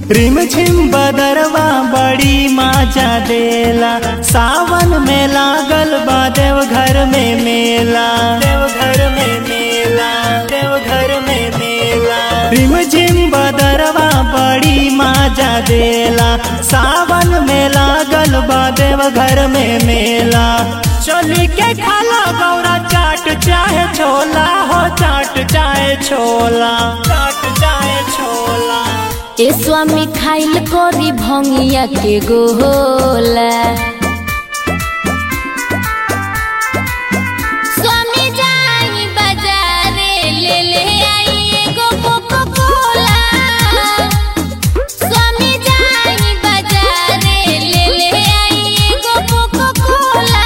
रिम झिम बदरवा बड़ी माजा देला सावन में लागल बा देव घर में मेला देव घर में मेला देव घर में मेला रिम झिम बदरवा बड़ी माजा देला सावन में लागल बा देव घर में मेला चली के खाला गौरा चाट चाहे छोला हो चाट चाहे छोला चाट चाहे छोला ए स्वामी खाइल करी भंगिया के गोला स्वामी जाई बाजारे ले ले आई एगो कोको कोला स्वामी जाई बाजारे ले ले आई एगो कोको कोला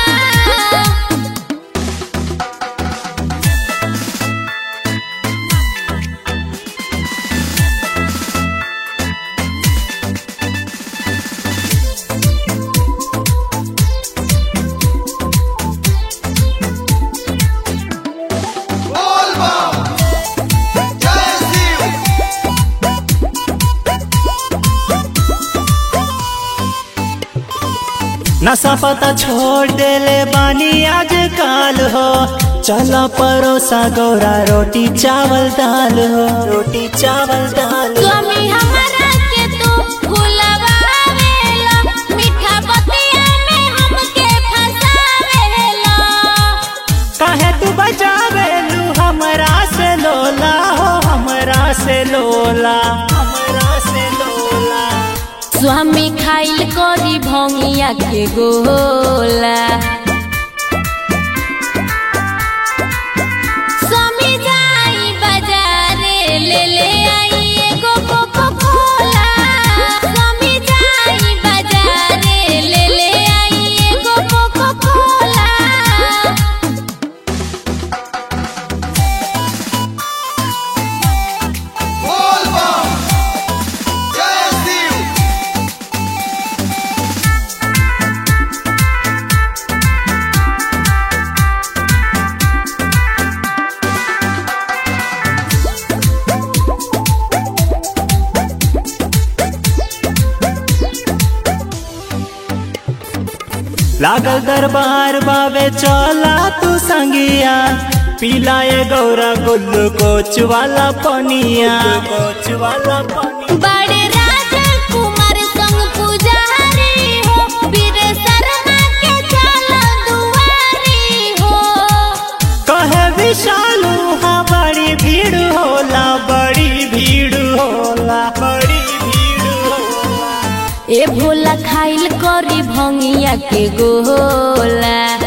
नशा पता छोड़ देले बानी आज काल हो चला परोसा गौरा रोटी चावल दाल हो रोटी चावल दाल स्वामी हमारा के तू भुलवावेला मीठा बतिया में हमके फसावेला काहे तू बजावेलू हमरा से लोला हो हमरा से लोला हमरा से लोला स्वामी खाइल करी भंगिया के गोला स्वामी जाई बाजारे ले ले आई एगो कोको कोला स्वामी जाई बाजारे ले ले आई एगो कोको कोला लागल दरबार बाबे चला तू संगिया पिलाए गौरा गुल्लू कोच वाला पनिया कोच वाला पनिया बड़े राजकुमार संग पुजारी हो वीर शर्मा के चलो दुआरी हो कहे विशालू हाँ बड़ी भीड़ होला बड़ी भीड़ होला बड़ी भीड़ होला ए भोला खाइल करी भंगिया के गोला